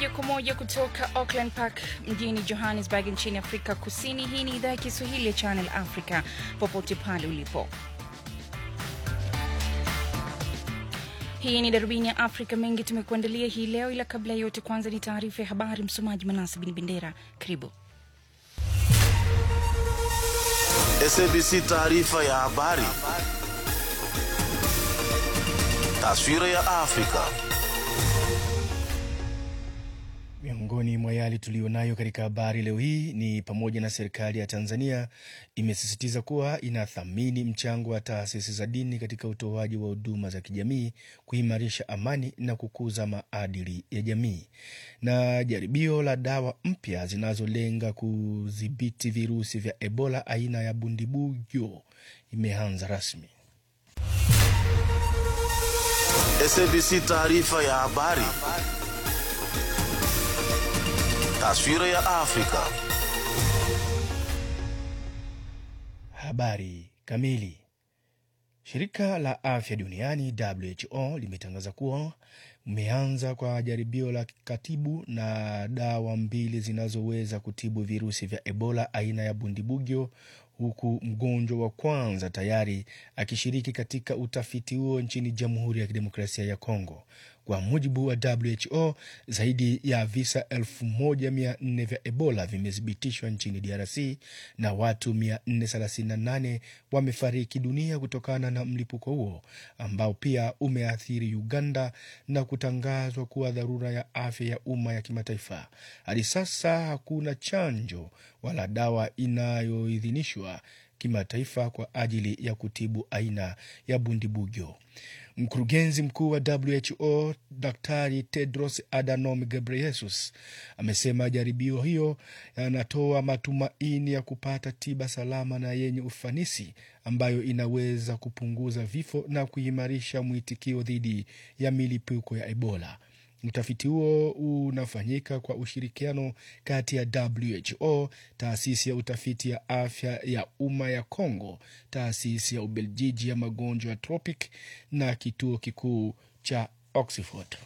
moja kwa moja kutoka Auckland Park mjini Johannesburg nchini Afrika Kusini. Hii ni idhaa ya Kiswahili ya Channel Africa, popote pale ulipo. Hii ni darubini ya Afrika. Mengi tumekuandalia hii leo, ila kabla ya yote, kwanza ni taarifa ya habari. Msomaji Manasi Bin Bendera, karibu. SABC taarifa ya habari. Taswira ya Afrika. Miongoni mwa yale tuliyonayo katika habari leo hii ni pamoja na serikali ya Tanzania imesisitiza kuwa inathamini mchango wa taasisi za dini katika utoaji wa huduma za kijamii, kuimarisha amani na kukuza maadili ya jamii. Na jaribio la dawa mpya zinazolenga kudhibiti virusi vya Ebola aina ya Bundibugyo imeanza rasmi. SABC taarifa ya habari. Taswira ya Afrika. Habari kamili. Shirika la afya duniani WHO limetangaza kuwa umeanza kwa jaribio la katibu na dawa mbili zinazoweza kutibu virusi vya Ebola aina ya Bundibugyo, huku mgonjwa wa kwanza tayari akishiriki katika utafiti huo nchini Jamhuri ya Kidemokrasia ya Kongo. Kwa mujibu wa WHO, zaidi ya visa 1400 vya Ebola vimethibitishwa nchini DRC na watu 438 wamefariki dunia kutokana na mlipuko huo ambao pia umeathiri Uganda na kutangazwa kuwa dharura ya afya ya umma ya kimataifa. Hadi sasa hakuna chanjo wala dawa inayoidhinishwa kimataifa kwa ajili ya kutibu aina ya Bundibugyo. Mkurugenzi mkuu wa WHO Daktari Tedros Adhanom Ghebreyesus amesema jaribio hiyo yanatoa matumaini ya kupata tiba salama na yenye ufanisi ambayo inaweza kupunguza vifo na kuimarisha mwitikio dhidi ya milipuko ya Ebola. Utafiti huo unafanyika kwa ushirikiano kati ya WHO, taasisi ya utafiti ya afya ya umma ya Congo, taasisi ya Ubeljiji ya magonjwa ya tropic na kituo kikuu cha Oxford.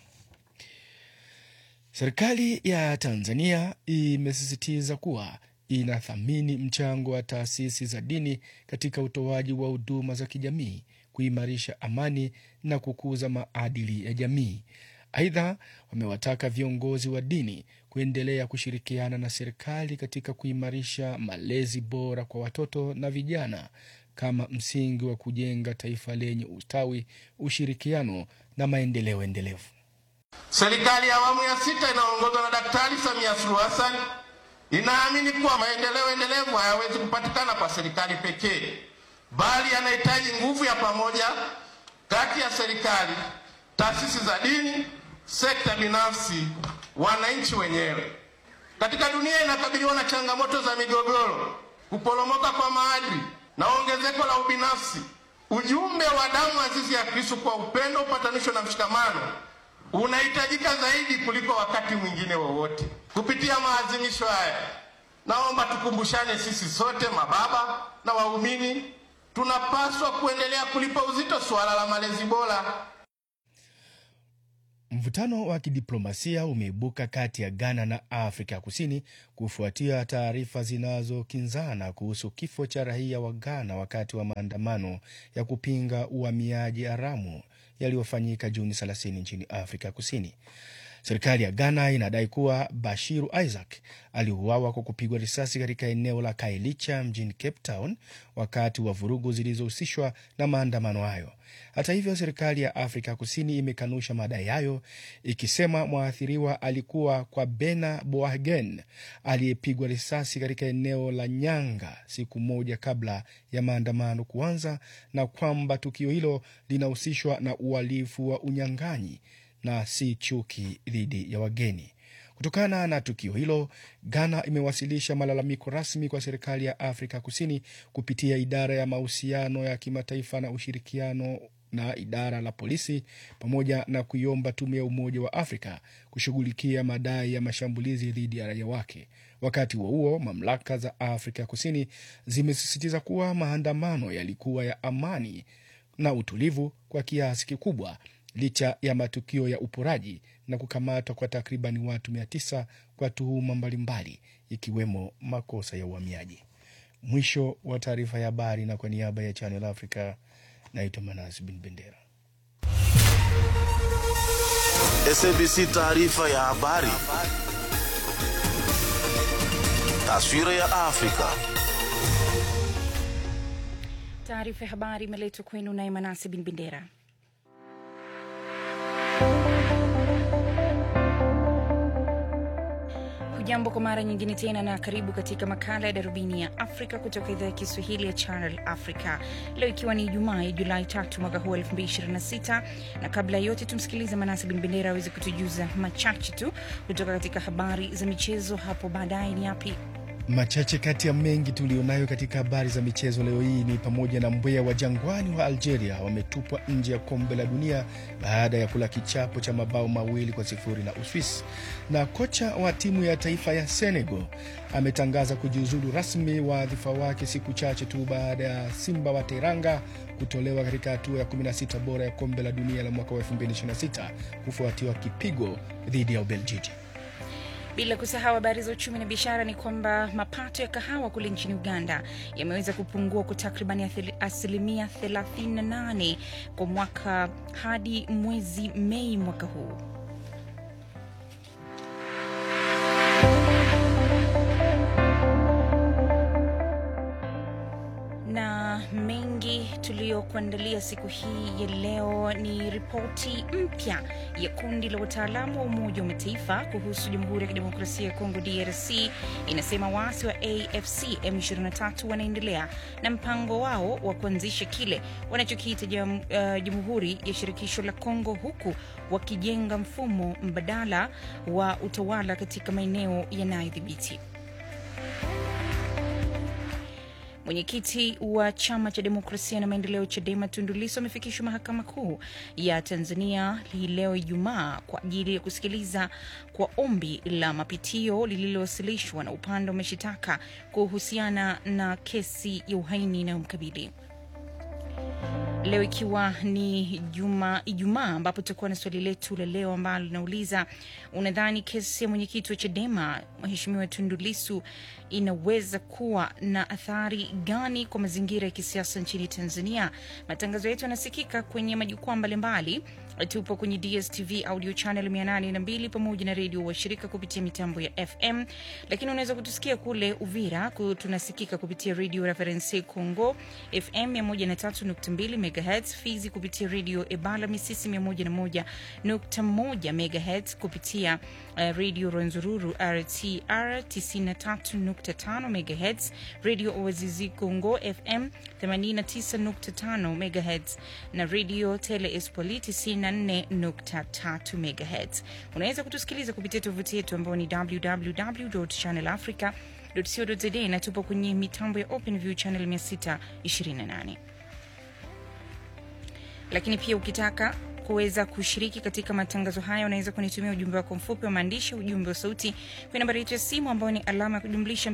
Serikali ya Tanzania imesisitiza kuwa inathamini mchango wa taasisi za dini katika utoaji wa huduma za kijamii, kuimarisha amani na kukuza maadili ya jamii. Aidha, wamewataka viongozi wa dini kuendelea kushirikiana na serikali katika kuimarisha malezi bora kwa watoto na vijana kama msingi wa kujenga taifa lenye ustawi, ushirikiano na maendeleo endelevu. Serikali ya awamu ya sita inaongozwa na Daktari Samia Suluhu Hassan inaamini kuwa maendeleo endelevu hayawezi kupatikana kwa serikali pekee, bali yanahitaji nguvu ya pamoja kati ya serikali, taasisi za dini sekta binafsi, wananchi wenyewe. Katika dunia inakabiliwa na changamoto za migogoro, kuporomoka kwa maadili na ongezeko la ubinafsi. Ujumbe wa damu azizi ya Kristo kwa upendo, upatanisho na mshikamano unahitajika zaidi kuliko wakati mwingine wowote. Kupitia maadhimisho haya, naomba tukumbushane sisi sote, mababa na waumini, tunapaswa kuendelea kulipa uzito suala la malezi bora. Mvutano wa kidiplomasia umeibuka kati ya Ghana na Afrika ya Kusini kufuatia taarifa zinazokinzana kuhusu kifo cha raia wa Ghana wakati wa maandamano ya kupinga uhamiaji haramu yaliyofanyika Juni 30 nchini Afrika ya Kusini. Serikali ya Ghana inadai kuwa Bashiru Isaac aliuawa kwa kupigwa risasi katika eneo la Kailicha mjini Cape Town wakati wa vurugu zilizohusishwa na maandamano hayo. Hata hivyo, serikali ya Afrika Kusini imekanusha madai hayo, ikisema mwathiriwa alikuwa kwa Bena Boagen aliyepigwa risasi katika eneo la Nyanga siku moja kabla ya maandamano kuanza na kwamba tukio hilo linahusishwa na uhalifu wa unyang'anyi na si chuki dhidi ya wageni. Kutokana na tukio hilo, Ghana imewasilisha malalamiko rasmi kwa serikali ya Afrika Kusini kupitia idara ya mahusiano ya kimataifa na ushirikiano na idara la polisi pamoja na kuiomba tume ya Umoja wa Afrika kushughulikia madai ya mashambulizi dhidi ya raia wake. Wakati huo huo, mamlaka za Afrika Kusini zimesisitiza kuwa maandamano yalikuwa ya amani na utulivu kwa kiasi kikubwa licha ya matukio ya uporaji na kukamatwa kwa takriban watu mia tisa kwa tuhuma mbalimbali ikiwemo makosa ya uhamiaji. Mwisho wa taarifa ya habari, na kwa niaba ya Channel Africa naitwa Manas Bin Bendera. SABC taarifa ya habari. Taswira ya Afrika. Taarifa ya habari imeletwa kwenu naye Manasi Bin Bendera. Hujambo kwa mara nyingine tena na karibu katika makala ya darubini ya Afrika kutoka idhaa ya Kiswahili ya Channel Africa, leo ikiwa ni Ijumaa ya Julai tatu mwaka huu 2026. Na kabla ya yote tumsikilize Manasi Bin Bendera aweze kutujuza machache tu kutoka katika habari za michezo. Hapo baadaye ni yapi Machache kati ya mengi tulionayo katika habari za michezo leo hii ni pamoja na mbweha wa jangwani wa Algeria wametupwa nje ya kombe la dunia baada ya kula kichapo cha mabao mawili kwa sifuri na Uswisi, na kocha wa timu ya taifa ya Senegal ametangaza kujiuzulu rasmi wadhifa wake siku chache tu baada ya Simba wa Teranga kutolewa katika hatua ya 16 bora ya kombe la dunia la mwaka wa 2026 kufuatiwa kipigo dhidi ya Ubeljiji. Bila kusahau habari za uchumi na biashara ni kwamba mapato ya kahawa kule nchini Uganda yameweza kupungua kwa takriban asilimia 38 kwa mwaka hadi mwezi Mei mwaka huu. na mengi tuliyokuandalia siku hii ya leo ni ripoti mpya ya kundi la wataalamu wa Umoja wa Mataifa kuhusu Jamhuri ya Kidemokrasia ya Kongo DRC inasema waasi wa AFC M23 wanaendelea na mpango wao wa kuanzisha kile wanachokiita jam, uh, Jamhuri ya Shirikisho la Kongo huku wakijenga mfumo mbadala wa utawala katika maeneo yanayodhibiti. Mwenyekiti wa chama cha demokrasia na maendeleo CHADEMA Tundu Lissu amefikishwa mahakama kuu ya Tanzania hii leo Ijumaa kwa ajili ya kusikiliza kwa ombi la mapitio lililowasilishwa na upande wa mashitaka kuhusiana na kesi ya uhaini inayomkabili leo ikiwa ni juma Ijumaa, ambapo tutakuwa na swali letu la leo ambalo linauliza unadhani kesi ya mwenyekiti wa CHADEMA Mheshimiwa Tundu Lissu inaweza kuwa na athari gani kwa mazingira ya kisiasa nchini Tanzania? Matangazo yetu yanasikika kwenye majukwaa mbalimbali. Tupo kwenye DSTV audio channel 802 pamoja na redio washirika kupitia mitambo ya FM, lakini unaweza kutusikia kule Uvira, tunasikika kupitia redio Reference Congo FM 103.2 MHz, Fizi kupitia redio Ebala Misisi 101.1 MHz, kupitia uh, redio Rwenzururu RTR 93.5 MHz, redio Oazizi Congo FM 89.5 MHz na redio Tele Espoli 94.3 MHz. Unaweza kutusikiliza kupitia tovuti yetu ambayo ni www.channelafrica.co.za na tupo kwenye mitambo ya OpenView channel 628 lakini pia ukitaka kuweza kushiriki katika matangazo haya unaweza kunitumia ujumbe wako mfupi wa maandishi, ujumbe wa sauti kwenye nambari yetu ya simu ambayo ni alama ya kujumlisha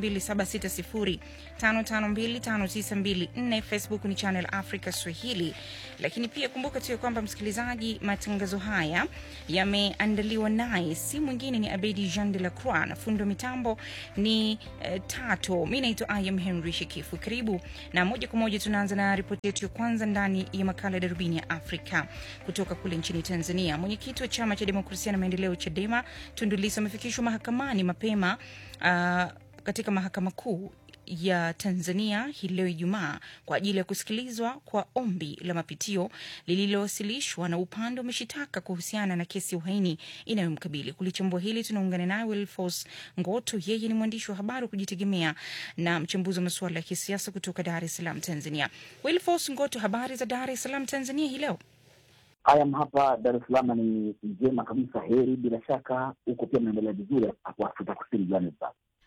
2760552594. Facebook ni Channel Africa Swahili. Lakini pia kumbuka tu ya kwamba msikilizaji, matangazo haya yameandaliwa naye si mwingine ni Abedi Jean de la Croix na fundo mitambo ni uh, Tato. Mi naitwa Ayam Henry Shekifu. Karibu na moja kwa moja tunaanza na ripoti yetu ya kwanza ndani ya makala ya darubini ya Afrika kutoka kule nchini Tanzania. Mwenyekiti wa chama cha demokrasia na maendeleo CHADEMA Tundu Lissu amefikishwa mahakamani mapema uh, katika mahakama kuu ya Tanzania hii leo Ijumaa kwa ajili ya kusikilizwa kwa ombi la mapitio lililowasilishwa na upande wa mashitaka kuhusiana na kesi ya uhaini inayomkabili. Kulichambua hili tunaungana naye Wilfos Ngoto, yeye ni mwandishi wa habari wa kujitegemea na mchambuzi wa masuala ya kisiasa kutoka Dar es Salaam, Tanzania. Wilfos Ngoto, habari za Dar es Salaam, Tanzania hii leo? Haya, hapa Dar es Salaam ni njema kabisa, heri. Bila shaka huko pia mnaendelea vizuri hapo Afrika Kusini, Johannesburg.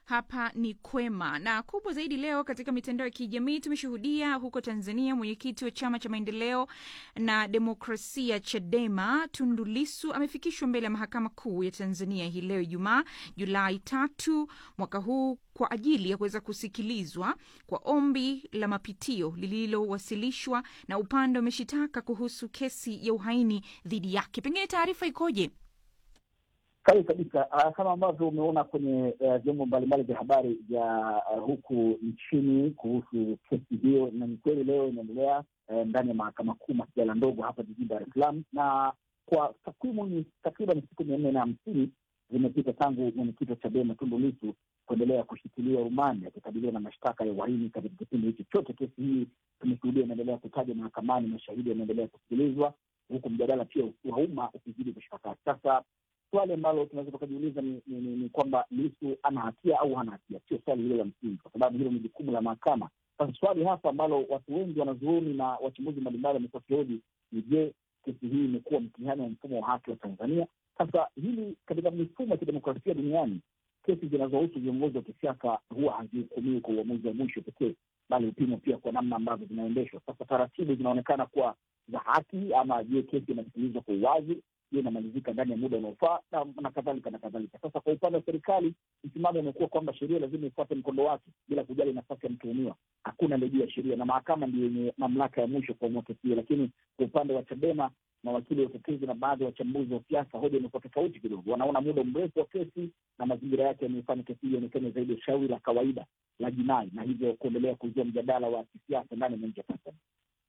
hapa ni kwema na kubwa zaidi leo katika mitandao ya kijamii tumeshuhudia huko tanzania mwenyekiti wa chama cha maendeleo na demokrasia chadema tundu lisu amefikishwa mbele ya mahakama kuu ya tanzania hii leo ijumaa julai tatu mwaka huu kwa ajili ya kuweza kusikilizwa kwa ombi la mapitio lililowasilishwa na upande wa mashitaka kuhusu kesi ya uhaini dhidi yake pengine taarifa ikoje Kali kabisa. Uh, kama ambavyo umeona kwenye uh, vyombo mbalimbali vya habari vya uh, huku nchini kuhusu kesi hiyo, na ni kweli leo inaendelea uh, ndani ya mahakama kuu masijala ndogo hapa jijini Dar es Salaam, na kwa takwimu ni takriban siku mia nne na hamsini zimepita tangu mwenyekiti wa Chadema Tundu Lissu kuendelea kushikiliwa rumande akikabiliwa na mashtaka ya uhaini. Katika kipindi hichi chote kesi hii tumeshuhudia inaendelea kutajwa mahakamani, mashahidi wanaendelea kusikilizwa, huku mjadala pia wa umma ukizidi kushika kasi. Sasa swali ambalo tunaweza tukajiuliza ni, ni, ni, ni kwamba Lissu ana hatia au hana hatia, sio swali hilo la msingi, kwa sababu hilo ni jukumu la mahakama. Sasa swali hapa ambalo watu wengi wanazuoni na wachambuzi mbalimbali wamekuwa kihoji ni je, kesi hii imekuwa mtihani wa mfumo wa haki wa Tanzania? Sasa hili katika mifumo ya kidemokrasia duniani, kesi zinazohusu viongozi wa kisiasa huwa hazihukumiwi kwa uamuzi wa mwisho pekee, bali hupimwa pia kwa namna ambavyo zinaendeshwa. Sasa taratibu zinaonekana kuwa za haki, ama je, kesi inasikilizwa kwa uwazi je, inamalizika ndani ya muda unaofaa na, na kadhalika na kadhalika. Sasa kwa upande wa serikali, msimamo umekuwa kwamba sheria lazima ifuate mkondo wake bila kujali nafasi ya mtuhumiwa. Hakuna aliye ya sheria na mahakama ndio yenye mamlaka ya mwisho kuamua kesi hiyo. Lakini kwa upande wa Chadema, mawakili wa utetezi na baadhi ya wachambuzi wa siasa, hoja imekuwa tofauti kidogo. Wanaona muda mrefu wa kesi na mazingira yake yameifanya kesi hiyo ionekane zaidi ya shauri la kawaida la jinai, na hivyo kuendelea kuzua mjadala wa kisiasa ndani na nje ya Tanzania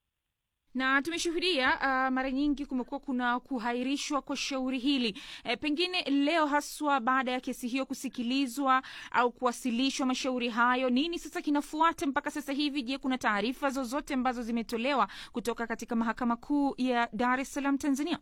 na tumeshuhudia uh, mara nyingi kumekuwa kuna kuhairishwa kwa shauri hili e, pengine leo haswa baada ya kesi hiyo kusikilizwa au kuwasilishwa mashauri hayo nini sasa kinafuata mpaka sasa hivi je kuna taarifa zozote ambazo zimetolewa kutoka katika mahakama kuu ya dar es salaam tanzania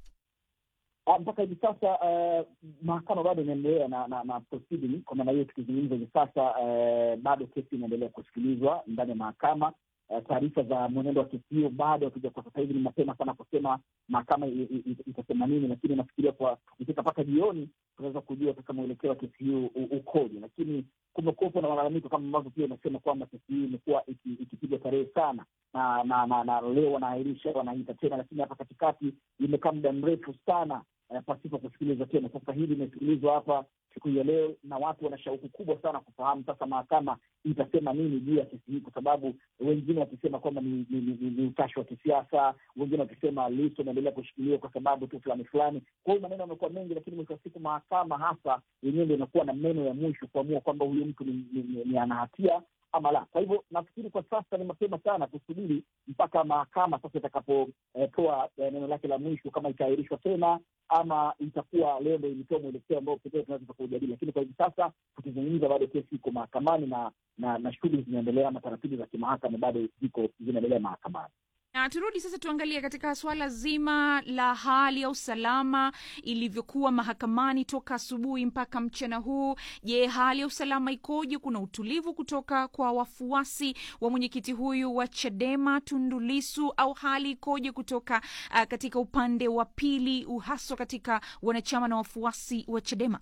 mpaka hivi sasa uh, mahakama bado inaendelea na, na, na proceeding. Kwa maana hiyo tukizungumza hivi sasa uh, bado kesi inaendelea kusikilizwa ndani ya mahakama. Uh, taarifa za mwenendo wa kesi hiyo bado hatuja, kwa sasa hivi ni mapema sana kusema mahakama itasema nini, lakini nafikiria kwa ikifika mpaka jioni tunaweza kujua sasa mwelekeo wa kesi hiyo ukoje. Lakini kumekuwepo na malalamiko kama ambavyo pia inasema kwamba kesi hii imekuwa ikipigwa tarehe sana na na, na, na leo wanaahirisha wanaita tena, lakini hapa katikati imekaa muda mrefu sana uh, pasipo kusikilizwa tena. Sasa hili imesikilizwa hapa siku ya leo, na watu wana shauku kubwa sana kufahamu sasa mahakama itasema nini juu ya kesi hii, kwa sababu wengine wakisema kwamba ni, ni, ni, ni utashi wa kisiasa, wengine wakisema Lissu anaendelea kushikiliwa kwa sababu tu fulani fulani. Kwa hiyo maneno yamekuwa mengi, lakini mwisho wa siku mahakama hasa yenyewe ndo inakuwa na meno ya mwisho kuamua kwamba huyu mtu ni, ni, ni, ni ana hatia ama la. Kwa hivyo nafikiri kwa sasa ni mapema sana kusubiri mpaka mahakama sasa itakapotoa eh, neno lake la mwisho, kama itaahirishwa tena ama itakuwa leo ndo ilitoa mwelekeo ambao pekee tunaweza kuujadili. Lakini kwa hivi sasa tukizungumza, bado kesi iko mahakamani na na, na shughuli zinaendelea ama taratibu za kimahakama bado ziko zinaendelea mahakamani. Na turudi sasa tuangalie katika swala zima la hali ya usalama ilivyokuwa mahakamani toka asubuhi mpaka mchana huu. Je, hali ya usalama ikoje? Kuna utulivu kutoka kwa wafuasi wa mwenyekiti huyu wa Chadema Tundu Lissu, au hali ikoje kutoka uh, katika upande wa pili, haswa katika wanachama na wafuasi wa Chadema?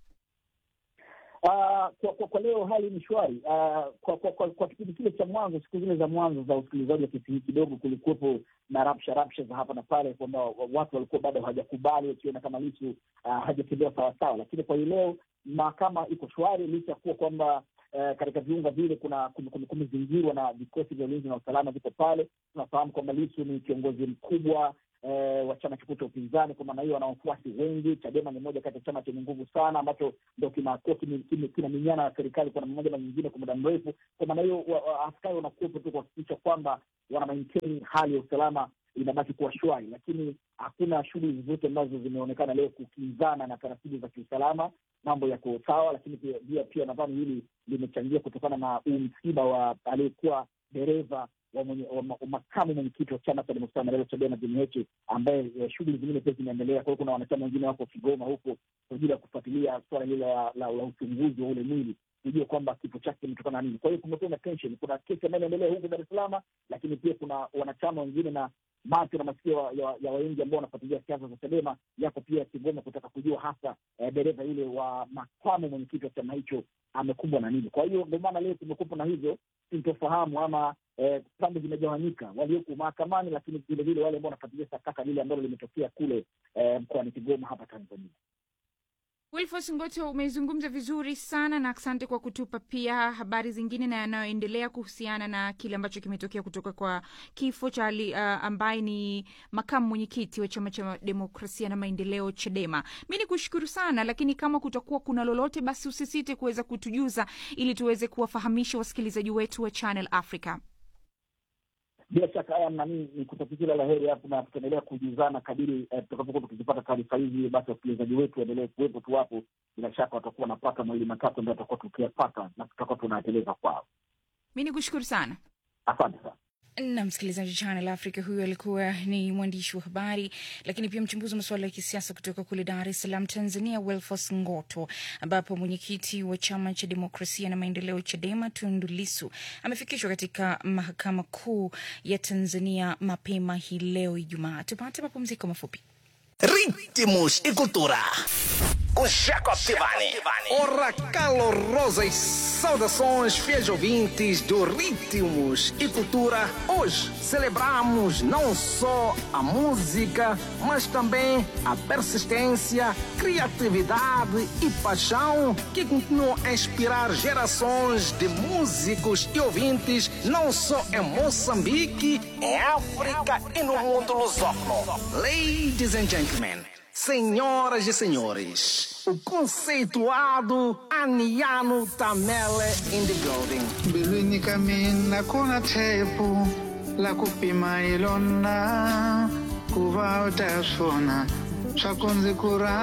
Uh, kwa, kwa, kwa leo hali ni shwari. Uh, kwa, kwa, kwa, kwa kipindi kile cha mwanzo, siku zile za mwanzo za usikilizaji wa kesi hii, kidogo kulikuwepo na rapsha rapsha za hapa na pale, kwamba watu walikuwa bado hawajakubali, wakiona kama Lissu uh, hajatembea sawasawa, lakini kwa hii leo mahakama iko shwari, licha ya kuwa kwamba uh, katika viunga vile kuna kumezingirwa na vikosi vya ulinzi na usalama viko pale. Tunafahamu kwamba Lissu ni kiongozi mkubwa Eh, wa chama kikuu cha upinzani. Kwa maana hiyo wana wafuasi wengi. Chadema ni moja kati ya chama chenye nguvu sana ambacho ndo kinakuwa kinaminyana na serikali kwa namna moja na nyingine kwa muda mrefu. Kwa maana hiyo askari wanakuwepo tu kuhakikisha kwamba wana maintain hali ya usalama inabaki kuwa shwari, lakini hakuna shughuli zozote ambazo zimeonekana leo kukinzana na taratibu za kiusalama. Mambo yako sawa, lakini pia pia nadhani hili limechangia kutokana na huu msiba wa aliyekuwa dereva wa makamu mwenyekiti wa chama cha demokrasia na maendeleo Chadema John Heche, ambaye shughuli zingine pia zinaendelea. Kwa hiyo kuna wanachama wengine wako Kigoma huko kwa ajili ya kufuatilia suala hile la uchunguzi wa ule mwili. ujue kwamba kifo chake kimetokana na nini. Kwa hiyo kumekuwa na tension, kuna kesi ambayo inaendelea huku Dar es Salaam, lakini pia kuna wanachama wengine na macho na masikio ya, ya wengi ambao wanafuatilia siasa za Chadema yako pia Kigoma kutaka kujua hasa eh, dereva yule wa makamu mwenyekiti wa chama hicho amekumbwa na nini. Kwa hiyo ndio maana leo kumekuwa na hizo sintofahamu ama eh, pande zimegawanyika, walioko mahakamani, lakini vilevile wale ambao wanafuatilia sakata lile ambalo limetokea kule eh, mkoani Kigoma hapa Tanzania. Wilfos Ngoto, umezungumza vizuri sana na asante kwa kutupa pia habari zingine na yanayoendelea kuhusiana na kile ambacho kimetokea kutoka kwa kifo cha uh, ambaye ni makamu mwenyekiti wa chama cha demokrasia na maendeleo Chadema. Mi ni kushukuru sana, lakini kama kutakuwa kuna lolote, basi usisite kuweza kutujuza ili tuweze kuwafahamisha wasikilizaji wetu wa Channel Africa. Bila shaka haya nani ni kutakia kila la heri hapo, na tutaendelea kujuzana kadiri eh, tutakapokuwa tukizipata taarifa hizi. Basi wasikilizaji wetu waendelee kuwepo tu hapo, bila shaka watakuwa wanapata mawili matatu ambayo tutakuwa tukiyapata na tutakuwa tunateleza kwao. Mi ni kushukuru sana. Asante sana. na msikilizaji Channel Africa. Huyu alikuwa ni mwandishi wa habari lakini pia mchambuzi wa masuala ya kisiasa kutoka kule Dar es Salaam, Tanzania, Wilfos Ngoto, ambapo mwenyekiti wa chama cha demokrasia na maendeleo Chadema Tundu Lissu amefikishwa katika mahakama kuu ya Tanzania mapema hii leo Ijumaa. Tupate mapumziko mafupi. Ritmos e cultura. Com Jacob Tivani. Ora calorosas saudações, fiéis ouvintes do Ritmos e Cultura. Hoje celebramos não só a música, mas também a persistência, criatividade e paixão que continuam a inspirar gerações de músicos e ouvintes, não só em Moçambique, em África e no mundo lusófono. Ladies and gentlemen. Senhoras e senhores, o conceituado Aniano Tamele in the building. mbilwini ka mina ku na tshepo la ku pima hi lona ku va u ta swona swa ku ndzi ku ra